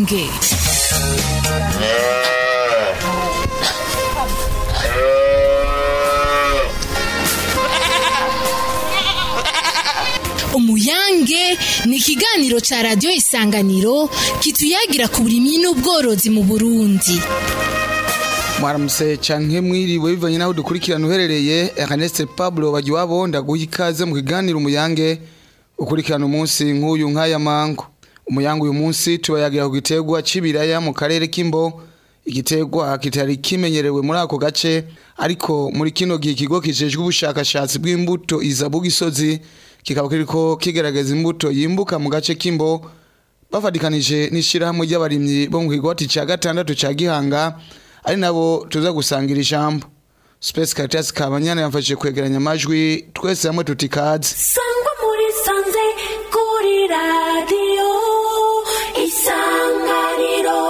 umuyange umuyange ni ikiganiro ca radiyo isanganiro kituyagira ku burimyi n'ubworozi mu burundi mwaramutse canke mwiriwe bivanye naho dukurikirana uherereye Ernest Pablo Bagiwabo ndaguha ikaze mu kiganiro umuyange ukurikirana umunsi nk'uyu nk'aya mango umuyange uyu munsi tubayagira ku giterwa c'ibiraya mu karere k'imbo igiterwa kitari kimenyerewe muri ako gace ariko muri kino gihe ikigo kijejwe ubushakashatsi bw'imbuto izabu gisozi kikaba kiriko kigerageza imbuto yimbuka mu gace k'imbo bafatikanije n'ishirahamwe ry'abarimyi bo mu kigwati ca gatandatu ca gihanga ari nabo tuza gusangira ijambo Space Caritas Kabanyana yamfashije kwegeranya amajwi twese hamwe tutikaze sangwa muri sanze kuri radiyo isanganiro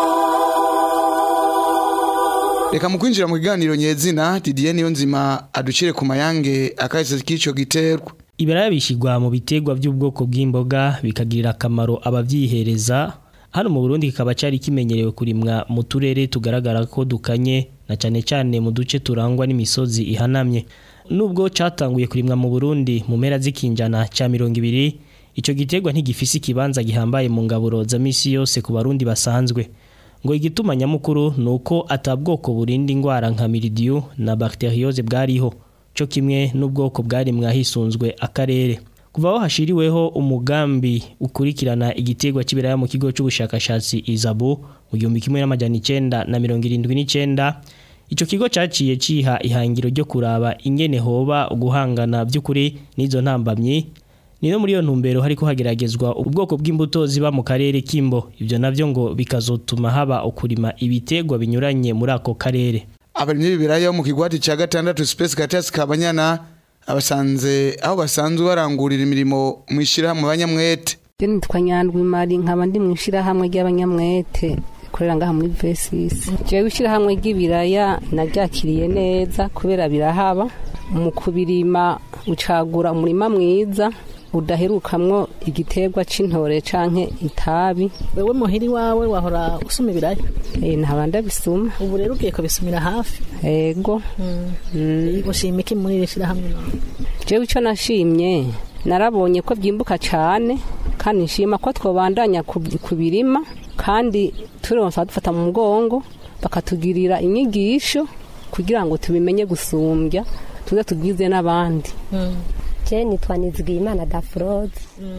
reka mu kwinjira mu kiganiro nyezina Didier niyo nzima aducire ku mayange akahise k'ico giterwa ibiraya bishyirwa mu biterwa by'ubwoko bw'imboga bikagirira akamaro ababyihereza hano mu Burundi kikaba cyari kimenyerewe kurimwa mu turere tugaragara ko dukanye na cyane cyane mu duce turangwa n'imisozi ihanamye nubwo cyatanguye kurimwa mu Burundi mu mpera z'ikinjana cya mirongo ibiri icyo giterwa ntigifise ikibanza gihambaye mu ngaburo za misi yose ku barundi basanzwe ngo igituma nyamukuru ni uko atabwoko burinda indwara nka miridiyo na bakiteriyose bwariho cyo kimwe n'ubwoko bwari mwahisunzwe akarere kuva aho hashiriweho umugambi ukurikirana igiterwa cy'ibiraya mu kigo cy'ubushakashatsi izabu mu gihumbi kimwe n'amajana icenda na mirongo irindwi n'icenda icyo kigo cyaciye ciha ihangiro ryo kuraba ingene hoba guhangana by'ukuri n'izo ntambamyi ni no muri iyo ntumbero hariko hageragezwa ubwoko bw'imbuto ziba mu karere k'imbo ibyo navyo ngo bikazotuma haba ukurima ibiterwa binyuranye muri ako karere abarimyi b'ibiraya bo mu kigwati ca gatandatu Space Caritas Kabanyana abasanze aho basanzwe barangurira imirimo mu ishirahamwe abanyamwete Je nitwa Nyandwi Mari nkaba ndi mu ishirahamwe ry'abanyamwete korera ngaha muri V6 jewe ishirahamwe ry'ibiraya naryakiriye neza kubera birahaba mu kubirima ucagura umurima mwiza udaherukamwo igiterwa c'intore canke itabi wewe muhiri wawe wahora usuma ibiraya e, ntaba ndabisuma ubu rero ugiye kubisumira hafi ego Mm. ushima iki muri iri shirahamwe none jewe ico nashimye narabonye ko byimbuka cane kandi nshima ko twobandanya kub- kubirima kandi turonsa dufata mu mugongo bakatugirira inyigisho kugira ngo tubimenye gusumbya tuze tubwize n'abandi je nitwa nizigiyimana dafurode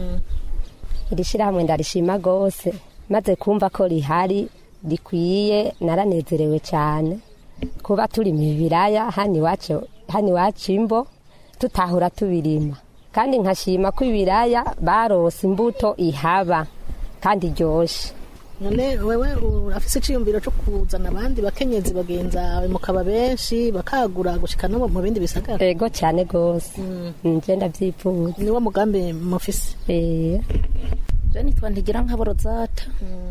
iri shirahamwe ndarishima gose maze kumva ko rihari rikwiye naranezerewe cyane kuba turi mu biraya hano iwacu hano iwacu imbo tutahura tubirima kandi nkashima ko ibiraya barose imbuto ihaba kandi iryoshe none wewe urafise iciyumviro co kuzana abandi bakenyezi bagenzawe mukaba benshi bakagura gushika no mu bindi bisagara ego cyane gose nje ndavyifuza niwo mugambi mufise Eh, je nitwa ntigira nkaboro zata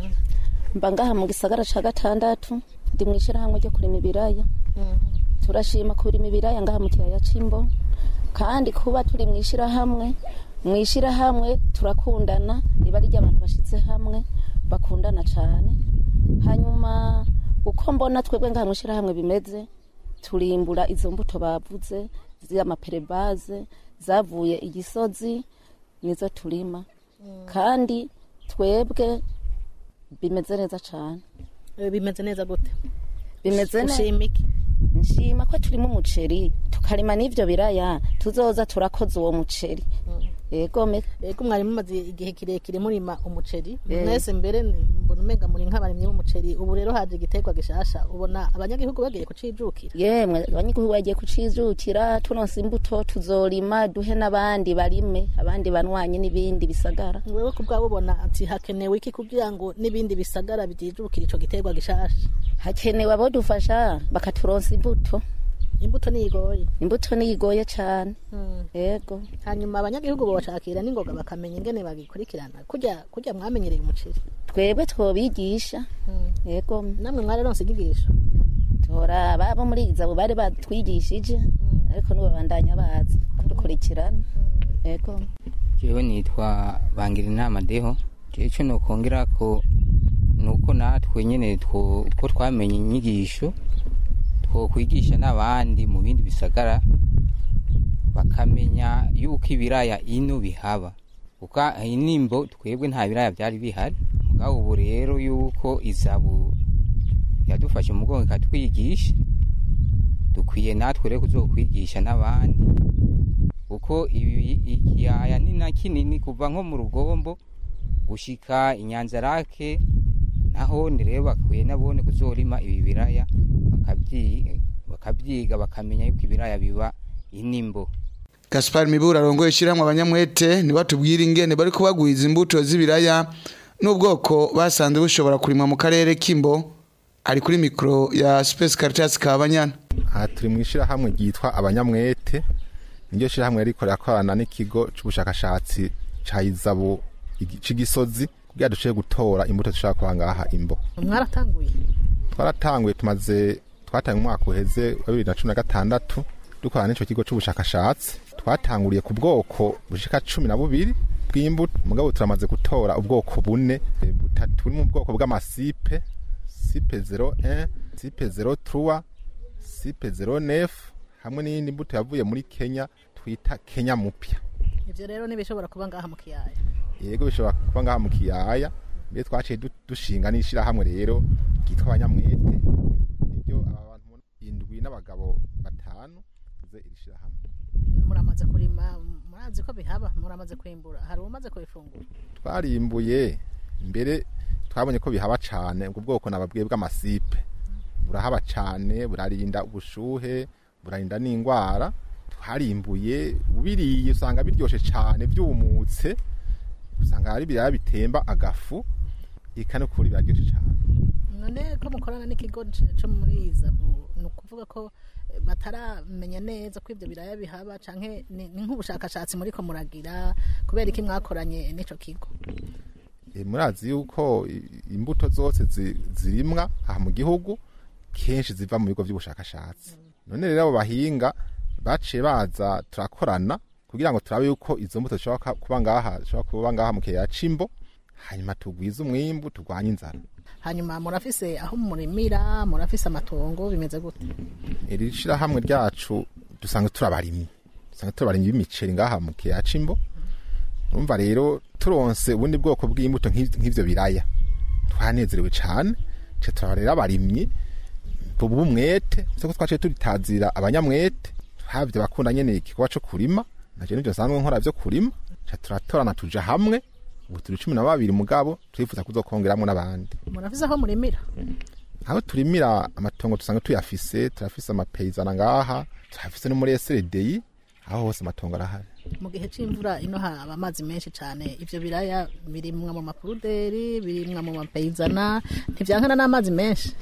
mba ngaha mu gisagara ca gatandatu ndi mu ishirahamwe ryo kurima ibiraya turashima kurima ibiraya ngaha mu kiyaya c'imbo kandi kuba turi mu ishirahamwe mu ishirahamwe turakundana riba ari ry'abantu bashize hamwe bakundana cane hanyuma uko mbona twebwe ngaha mu ishirahamwe bimeze turimbura izo mbuto bavuze z'amaperebaze zavuye igisozi nizo turima kandi twebwe bimeze neza cyane Eh, bimeze neza gute bimeze neza ushima iki nshima ko turimo umuceri tukarima n'ivyo biraya tuzoza turakoze uwo muceri yego me ego mwari mumaze igihe kirekire murima umuceri Eh. mwese mbere ni- mbona umenga muri nk'abarimyi b'umuceri ubu rero haje igiterwa gishasha ubona abanyagihugu bagiye kucijukira yemwe abanyagihugu bagiye kucijukira turonse imbuto tuzorima duhe n'abandi barime abandi banwanye n'ibindi bisagara wewe ku bwabo ubona ati hakenewe iki kugira ngo n'ibindi bisagara bijijukira ico giterwa gishasha hakenewe abo dufasha bakaturonsa imbuto imbuto niyigoye imbuto niyigoye cane yego hanyuma abanyagihugu bobashakira n'ingoga bakamenya ingene bagikurikirana kurya kurya mwamenyereye umuceri twebwe twobigisha yego namwe mwararonse inyigisho tora babo muri izabo bari batwigishije ariko nibo bandanya baza kudukurikirana yego jewe nitwa bangira inama deho jewe ico nokongera ko nuko ko natwe nyene two- ko twamenye inyigisho twokwigisha n'abandi mu bindi bisagara bakamenya yuko ibiraya ino bihaba kuko inimbo twebwe nta biraya byari bihari mugabo ubu rero yuko izabu yadufashe mu mugongo ikatwigisha dukwiye natwe rero kuzokwigisha n'abandi kuko ibi ikiyaya ni na kinini kuva nko mu rugombo gushika inyanzarake naho rero bakwiye nabone kuzorima ibi biraya bakabyi- bakabyiga bakamenya yuko ibiraya biba inimbo Gaspar Mibura arongoye ishyirahamwe abanyamwete nibatubwira ingene bari kubagwiza imbuto z'ibiraya n'ubwoko basanze bushobora kurimwa mu karere k'imbo ari kuri mikoro ya Space Caritas Kabanyana aha turi mu ishyirahamwe ryitwa abanyamwete niryo shyirahamwe riko rirakorana n'ikigo c'ubushakashatsi ca izabu igi- c'igisozi kugira dushobore gutora imbuto dushaka kuba ngaha imbo mwaratanguye twaratanguye tumaze twatanguye umwaka uheze wa bibiri na cumi na gatandatu dukorana n'ico kigo c'ubushakashatsi twatanguriye ku bwoko bushika cumi na bubiri bw'imbuto mugabo turamaze gutora ubwoko bune eh, butatu buri mu bwoko bw'amasipe sipe 01 sipe 03 sipe 09 hamwe n'iyindi mbuto yavuye muri kenya twita kenya mupya ivyo rero nibishobora kuba ngaha mu kiyaya yego bishobora kuba ngaha mu kiyaya mbere twaciye du- dushinga n'ishyirahamwe rero ryitwa abanyamwete niryo abantu indwi n'abagabo batanu ze iri shyirahamwe muramaze kurima murazi ko bihaba muramaze kwimbura hari umaze kubifungura twarimbuye mbere twabonye ko bihaba cane ubwo bwoko nababwiye bw'amasipe burahaba cane burarinda ubushuhe burarinda n'ingwara twarimbuye ubiriye usanga biryoshe cane vyumutse usanga hari ibiraya bitemba agafu ika no kuri biraryoshe cane none ko mukorana n'ikigo c- co muri izabu ni ukuvuga ko eh, bataramenya neza ko ivyo biraya bihaba canke ni ni nk'ubushakashatsi muriko muragira kubera iki mwakoranye n'ico kigo E, murazi yuko i- imbuto zose zi- zirimwa aha mu gihugu kenshi ziva mu bigo by'ubushakashatsi none rero abo bahinga baciye baza turakorana kugira ngo turabe yuko izo mbuto zishobora ka- kuba ngaha zishobora kuba ngaha mu kiyaya c'imbo hanyuma tugwize umwimbu turwanye inzara hanyuma murafise aho murimira murafise amatongo bimeze gute iri shirahamwe ryacu dusanga turabarimyi dusanga turabarimyi b'imiceri ngaha mu kiyaya c'imbo urumva rero turonse ubundi bwoko bw'imbuto nk'iv- nk'ivyo biraya twanezerewe cane ce turaba rero abarimyi tubu umwete soko twaciye turitazira abanyamwete havyo bakunda nyene igikorwa co kurima naje nivyo nsanzwe nkora vyo kurima ca turatorana tuja hamwe ubu turi cumi na babiri mugabo turifuza kuzokongeramwo n'abandi murafise aho murimira aho turimira amatongo dusanga tuyafise turafise amapeyizana ngaha turafise no muri SLDI aho hose amatongo arahari mu gihe c'imvura ino haba amazi menshi cane ivyo biraya birimwa mu mapuruderi birimwa mu mapeyizana ntivyankana n'amazi menshi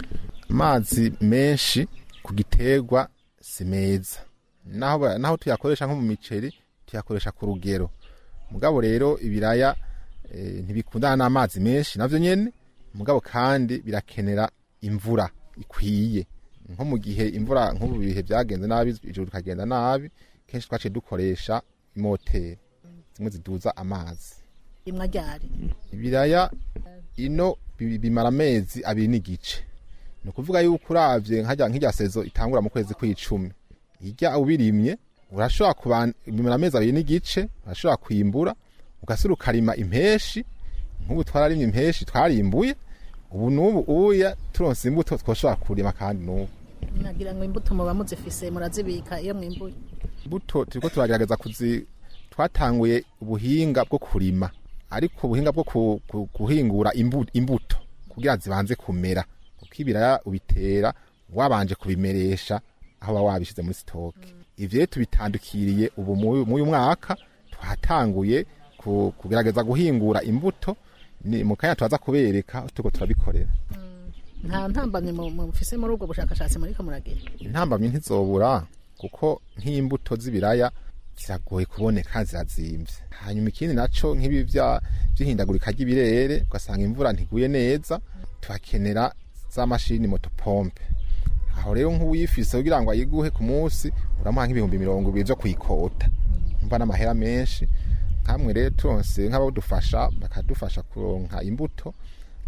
amazi menshi ku giterwa si meza naho ba- naho tuyakoresha nko mu miceri tuyakoresha ku rugero mugabo rero ibiraya eh, ntibikundana n'amazi menshi navyo nyene mugabo kandi birakenera imvura ikwiye nko mu gihe imvura nk'ubu bihe byagenze nabi ijoro rikagenda nabi kenshi twaciye dukoresha imoteri zimwe ziduza amazi rimwa ryari ibiraya ino bi- bimara amezi abiri n'igice ni ukuvuga yuko uravye nkajya nk'irya sezo itangura mu kwezi kw'icumi irya ubirimye urashobora kuban bimara amezi abiri n'igice urashobora kwimbura ugasura ukarima impeshi nk'ubu twararimye impeshi twarimbuye ubu n'ubu uya turonse imbuto twoshobora kurima kandi n'ubu nagira ngo imbuto muba muzifise murazibika iyo mwimbuye imbuto turiko turagerageza kuzi twatanguye ubuhinga bwo kurima ariko ubuhinga bwo ku- ku- guhingura imbu- imbuto kugira zibanze kumera kuko ibiraya ubitera wabanje kubimeresha aho waba wabishize muri sitoke ivyo rero tubitandukiriye ubu mu- muri uyu mwaka twatanguye ku- kugerageza guhingura imbuto ni mu kanya turaza kubereka aho turiko turabikorera nta ntambamye mu- mufise muri ubwo bushakashatsi muriko muragira intambamyi ntizobura kuko nk'imbuto z'ibiraya ziragoye kuboneka zirazimvye hanyuma ikindi naco nk'ibi vya- vy'ihindagurika ry'ibirere ugasanga imvura ntiguye neza tuhakenera za mashini motopompe aho rero nk'uwifise kugira ngo ayiguhe ku munsi uramuha nk'ibihumbi mirongo ibiri vyo kuyikota umva n'amahera menshi nkamwe rero turonse nk'abadufasha bakadufasha kuronka imbuto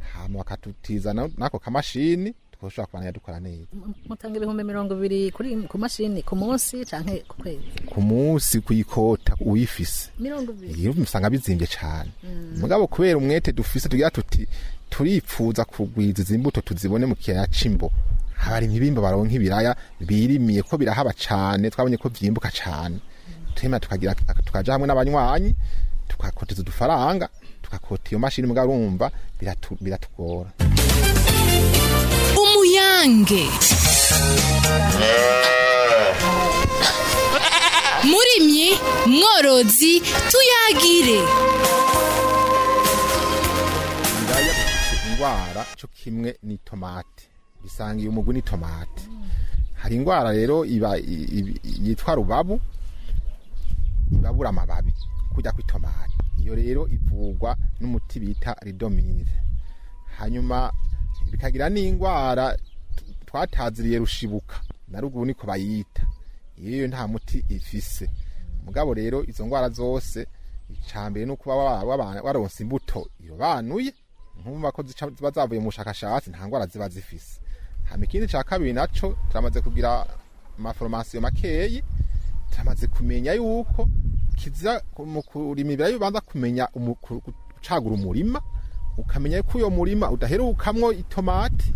hama bakatutiza na- n'ako kamashini twoshobora kubandanya dukora neza M- mutanga ibihumbi mirongo ibiri kuri ku mashini ku munsi canke ku kwezi ku munsi kuyikota uyifise mirongo ibiri iyo usanga bizimbye cyane mugabo kubera umwete dufise tugira tuti turipfuza kugwiza izi mbuto tuzibone mu kiyaya c'imbo abarimyi b'imbo baronka ibiraya birimiye ko birahaba cane twabonye ko vyimbuka cane tuhema tukagira tukaja hamwe n'abanywanyi tukakoteza udufaranga tukakota iyo mashini mugabo urumva biratu- biratugora umuyange murimyi mworozi tuyagire ibiraya bifite indwara cyo kimwe n'itomati bisangiye umugwi n'itomati hari indwara rero iba i- i- yitwa rubabu ibabura amababi kujya kw'itomati iyo rero ivurwa n'umuti bita ridomire hanyuma bikagira n'indwara t- twataziriye rushibuka na ruguru niko bayita iyo nta muti ifise mugabo rero izo ndwara zose icambere ni ukuba wa- waba- waronse imbuto irobanuye nkumva ko zica- ziba zavuye mu bushakashatsi nta ndwara ziba zifise hama ikindi ca kabiri naco turamaze kugira amaforomasiyo makeyi turamaze kumenya yuko kiza mu kurima ibirayi ubanza kumenya umu- ku- gucagura umurima ukamenya ko uyo murima udaherukamwo itomati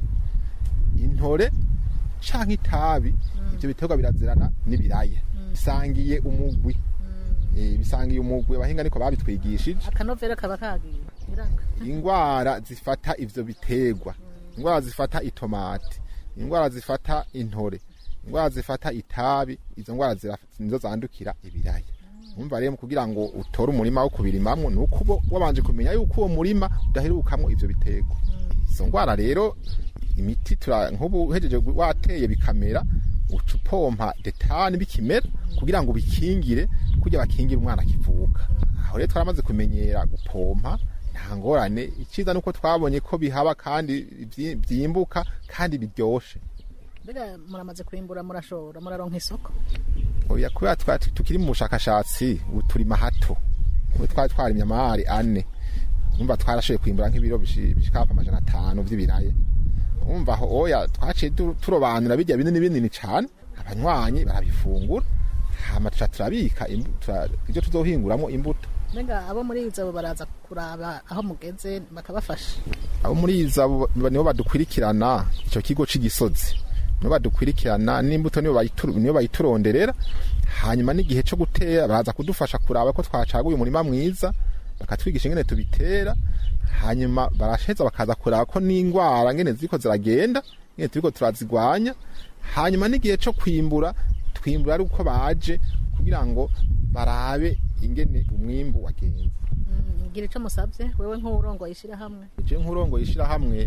intore canke itabi ivyo biterwa birazirana n'ibiraya bisangiye umugwi Eh, bisangiye umugwi abahinga niko babitwigishije akanovera kaba kagiye biranga ingwara zifata ivyo biterwa ingwara zifata itomati ingwara zifata intore ingwara zifata itabi izo ngwara zira- nizo zandukira ibiraya umva rero kugira ngo utore umurima wo kubirimamwo ni uko uba wabanje kumenya yuko uwo murima udaherukamwo ivyo biterwa izo ngwara rero imiti tura nk'ubu uhejeje gu- wateye bikamera uca upompa detani bikimera kugira ngo bikingire kugira bakingire umwana akivuka aho rero twaramaze kumenyera gupompa nta ngorane icyiza nuko twabonye ko bihaba kandi vyi- vyimbuka kandi biryoshe mbega muramaze kwimbura murashora muraronka isoko oya kubera twa- tukiri mu bushakashatsi ubu turi mahato ubu twari twarimye amahari ane umva twarashoboye kwimbura nk'ibiro bishi- bishika hafi amajana atanu vy'ibiraya umva aho oya twaciye tu- turobanura birya binini binini cane abanywanyi barabifungura hama tuca turabika imbu- tura- ivyo tuzohinguramo imbuto mbega abo muri izo baraza kuraba aho mugeze bakabafasha abo muri iza bo- nibo badukurikirana icyo kigo cy'igisozi nibo badukurikirana n'imbuto nibo bayitu- nibo bayituronderera hanyuma n'igihe cyo gutera baraza kudufasha kuraba ko twacaguye umurima mwiza bakatwigisha ingene tubitera hanyuma barasheza bakaza kuraba ko n'indwara ngene ziriko ziragenda ngene turiko turazigwanya hanyuma n'igihe cyo kwimbura twimbura ari uko baje kugira ngo barabe ingene umwimbu wagenze Mm, gira ico musavye wewe nk'uwurongoye ishirahamwe je nk'urongo ishirahamwe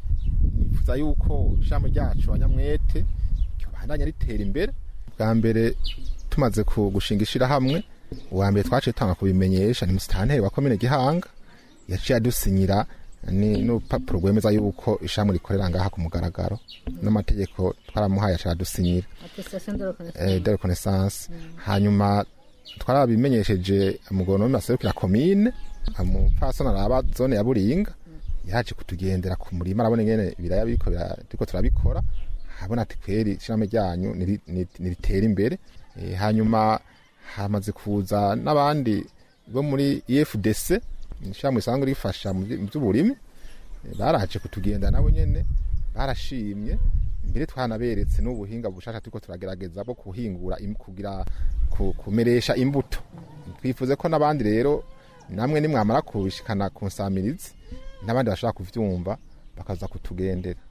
nifuza yuko ishirahamwe ryacu abanyamwete bandanya ritera imbere bwa mbere tumaze ku- gushinga ishirahamwe uwa mbere twaciye tanga kubimenyesha ni musitanteri wa komine gihanga yaciye adusinyira ni n'urupapuro rwemeza yuko ishirahamwe rikorera ngaha ku mugaragaro n'amategeko twaramuhaye aciye adusinyira attestation de eh, reconnaissance de reconnaissance hanyuma twarabimenyesheje umugoronome aserukira komine umupfasoni araba zone ya buringa yaje kutugendera ku murima arabona ingene ibiraya biriko bira- turiko turabikora habona ati kweri ishirahamwe ryanyu niri- niri- niritera imbere Eh, hanyuma hamaze kuza n'abandi bo muri efdc ishirahamwe risanzwe rifasha mu vy- mu vy'uburimi Eh, baraje kutugenda nabo nyene barashimye mbere twanaberetse n'ubuhinga bushasha turiko turagerageza bwo kuhingura im- kugira ku- kumeresha imbuto twifuze ko n'abandi rero namwe nimwamara kubishikana ku nsamirizi n'abandi bashobora kuvyumva bakaza kutugendera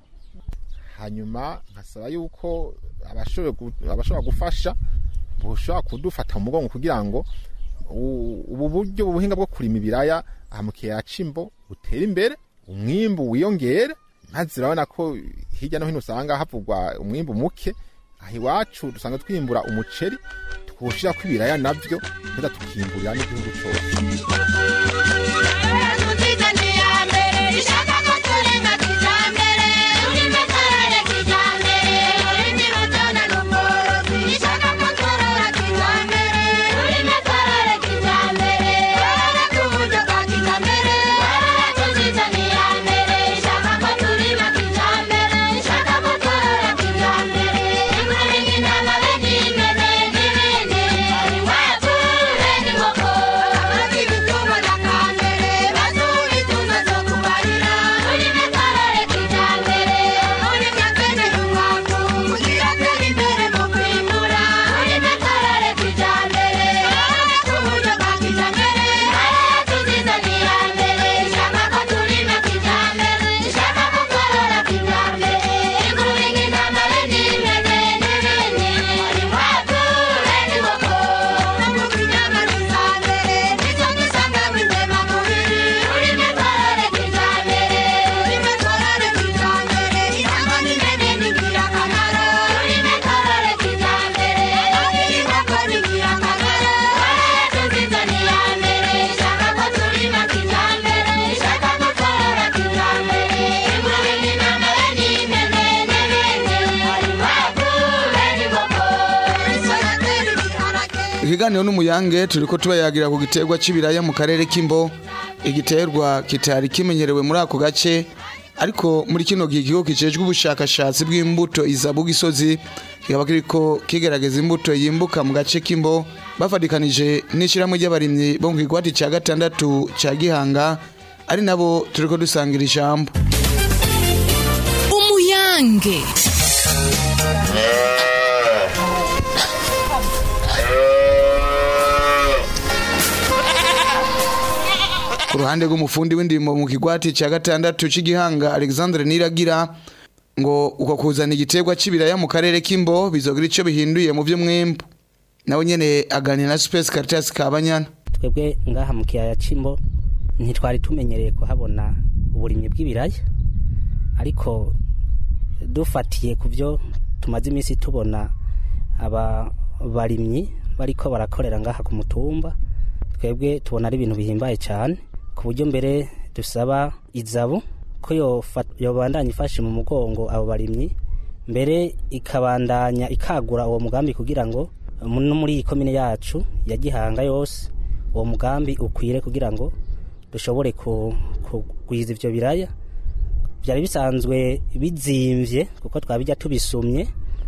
hanyuma nkasaba yuko abashoboye gu- abashobora gufasha bushobora kudufata mu mugongo kugira ngo u- ubu buryo ubuhinga bwo kurima ibiraya aha mu kiyaya c'imbo butere imbere umwimbu wiyongere maze urabona ko hirya no hino usanga havugwa umwimbu muke aha iwacu dusanga twimbura umuceri twushirako ibiraya navyo tuza tukimburira n'igihugu cose Kijambere, kiganiro n'umuyange turiko tubayagira ku giterwa c'ibiraya mu karere k'imbo igiterwa kitari kimenyerewe muri ako gace ariko muri kino gihe ikigo kijejwe ubushakashatsi bw'imbuto izabu gisozi kikaba kiriko kigerageza imbuto yimbuka mu gace k'imbo bafatikanije n'ishyirahamwe ry'abarimyi bo mu kigwati ca gatandatu ca gihanga ari nabo turiko dusangira ijambo umuyange ku ruhande rw'umufundi w'indimo mu kigwati cya gatandatu cy'igihanga alexandre niragira ngo uko kuzana igiterwa cy'ibiraya mu karere k'imbo bizogira icyo bihinduye mu by'umwembu nawe nyene aganira na space caritas kabanyana twebwe ngaha mu kiyaya c'imbo ntitwari tumenyereye kuhabona uburimyi bw'ibiraya ariko dufatiye ku byo tumaze iminsi tubona aba barimyi bariko barakorera ngaha ku mutumba twebwe tubona ari ibintu bihimbaye cyane ku buryo mbere dusaba izabu ko yofa- yobandanya ifashe mu mugongo abo barimyi mbere ikabandanya ikagura uwo mugambi kugira ngo mu- no muri iyi komine yacu ya gihanga yose uwo mugambi ukwire kugira ngo dushobore ku- kugwiza ivyo biraya byari bisanzwe bizimvye kuko twabijya tubisumye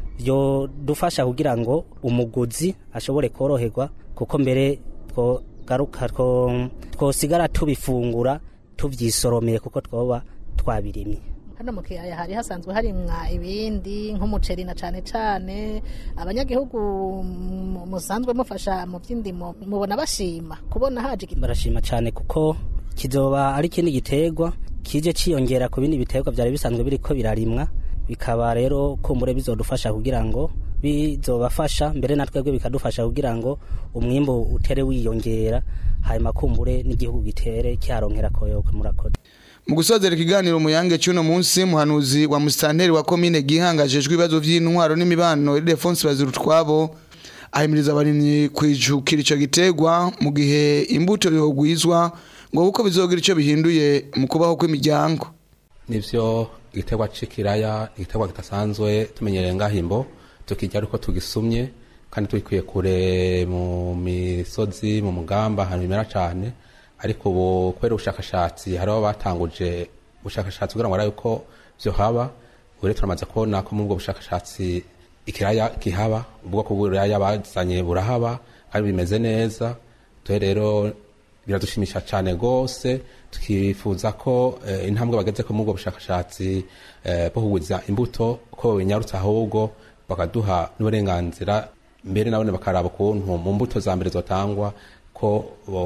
byo dufasha kugira ngo umuguzi ashobore koroherwa kuko mbere twogaruka two- twosigara tubifungura tuvyisoromeye kuko twoba twabirimye hano mu kiyaya hari hasanzwe harimwa ibindi nk'umuceri na cane cane abanyagihugu mu- musanzwe mufasha mu by'indimo mubona bashima kubona haje igiterwa barashima cyane kuko kizoba ari ikindi giterwa kije ciyongera ku bindi biterwa byari bisanzwe biriko birarimwa bikaba rero kumbure bizodufasha kugira ngo bizobafasha mbere na twebwe bikadufasha kugira ngo umwimbu utere wiyongera hanyuma kumbure n'igihugu gitere cyaronkera koyoke murakoze mu gusozera ikiganiro umuyange cy'uno munsi muhanuzi wa musitanteri wa komine gihanga ajejwe ibibazo by'intwaro n'imibano Ildefonse Bazirutwabo ahimiriza abarimyi kwijukira ico giterwa mu gihe imbuto yogwizwa ngo kuko bizogira ico bihinduye mu kubaho kw'imiryango nivyo igiterwa c'ikiraya igiterwa kidasanzwe tumenyereye ngahimbo tukirya ariko tugisumye kandi tubikuye kure mu misozi mu mugamba ahantu bimera cane ariko ubu kubera ubushakashatsi hariho batanguje ubushakashatsi kugira ngo barabe ko vyo haba ubu rero turamaze kubona ko muri ubwo bushakashatsi ikiraya kihaba ubwoko bw'ibiraya bazanye burahaba kandi bimeze neza tuhe rero biradushimisha cyane rwose tukifuza ko eh, intambwe bageze ko muri ubwo bushakashatsi eh, bwo kugwiza imbuto ko binyarutse ahubwo bakaduha n'uburenganzira mbere nabone bakaraba ukuntu mu mbuto za mbere zotangwa ko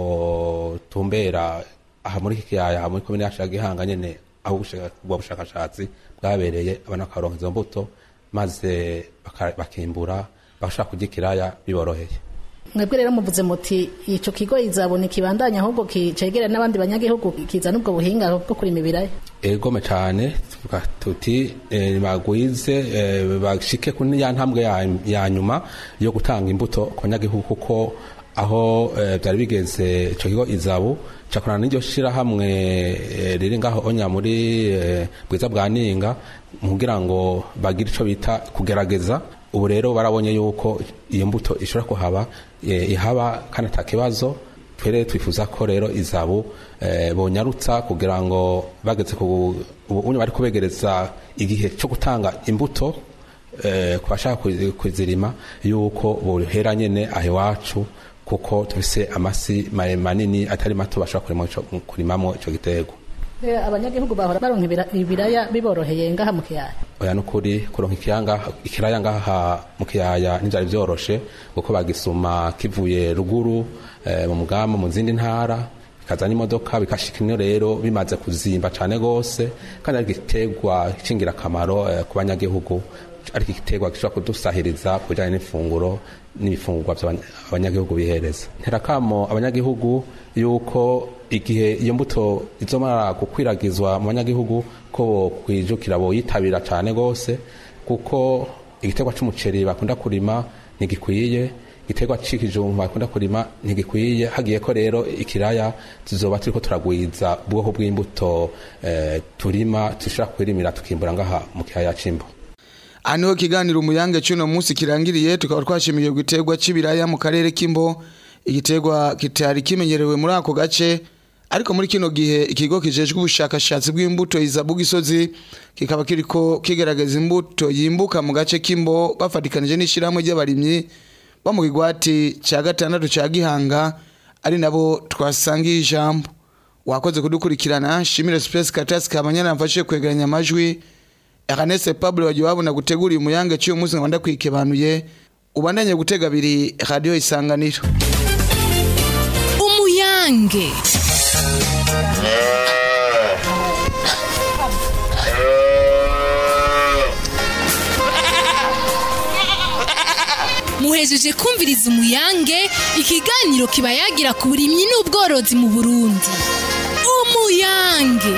botumbera aha muri iki kiyaya aha muri komine yacu ya gihanga nyene aho ubusha- ubwo bushakashatsi bwabereye abana bakaronka izo mbuto maze baka- bakimbura bagashobora kurya ikiraya biboroheye mwebwe rero muvuze muti ico kigo izabona ikibandanya ahubwo kicegera n'abandi banyagihugu kizana ubwo buhinga bwo kurima ibiraya egome cyane tuvuga tuti eh, bagwize eh, bashike kuri ya ntambwe ya, ya nyuma yo gutanga imbuto ku banyagihugu kuko aho eh, byari bigeze ico kigo izabu cakorana n'iryo shirahamwe eh, riri ngaho onya muri eh, bwiza bwa ninga kugira ngo bagire ico bita kugerageza ubu rero barabonye yuko iyo mbuto ishobora kuhaba eh, ihaba kandi ata kibazo twere twifuza ko rero izabu eh, bonyarutsa kugira ngo bageze ku ubu unye bari kubegereza igihe cyo gutanga imbuto eh, ku bashaka kuzi- kuzirima yuko bohera nyene aho iwacu kuko tufise amasi mare- manini atari mato bashobora kurimamo ico- kurimamo ico giterwa Eh, abanyagihugu bahora baronka ibira- ibiraya biboroheye ngaha mu kiyaya oya nukuri kuronka ikiyanga ikiraya ngaha mu kiyaya ntivyari vyoroshe kuko bagisuma kivuye ruguru eh, mu mugamba mu zindi ntara bikaza n'imodoka bikashika ino rero bimaze kuzimba cane gose kandi ari igiterwa c'ingirakamaro eh, ku banyagihugu ari igiterwa gishobora kudusahiriza ku bijanye n'ifunguro n'ibifungurwa by'abanyagihugu bihereza nterakamo abanyagihugu yuko igihe iyo mbuto izomara gukwiragizwa mu banyagihugu ko kwijukira boyitabira cyane gose kuko igiterwa c'umuceri bakunda kurima ntigikwiye igiterwa c'ikijumba bakunda kurima ntigikwiye hagiye ko rero ikiraya tuzoba turiko turagwiza ubwoko bw'imbuto eh, turima dushobora kwirimira tukimbura ngaha mu kiyaya c'imbo aha niho ikiganiro umuyange cy'uno munsi kirangiriye tukaba twashimiye igiterwa cy'ibiraya mu karere k'imbo igiterwa kitari kimenyerewe muri ako gace ariko muri kino gihe ikigo kijejwe ubushakashatsi bw'imbuto izabu gisozi kikaba kiriko kigerageza imbuto yimbuka mu gace k'imbo bafatikanije n'ishyirahamwe ry'abarimyi bo mu kigwati cya gatandatu cya gihanga ari nabo twasangiye ijambo wakoze kudukurikirana shimire space katasi kabanyana mfashe kwegeranya amajwi Ernest Pablo wagiye wabona gutegura umuyange cy'uyu munsi nkabanda kwikebanuye ubandanye gutega abiri radio isanganiro umuyange muhejeje kumviriza umuyange ikiganiro kiba yagira ku burimyi n'ubworozi mu burundi umuyange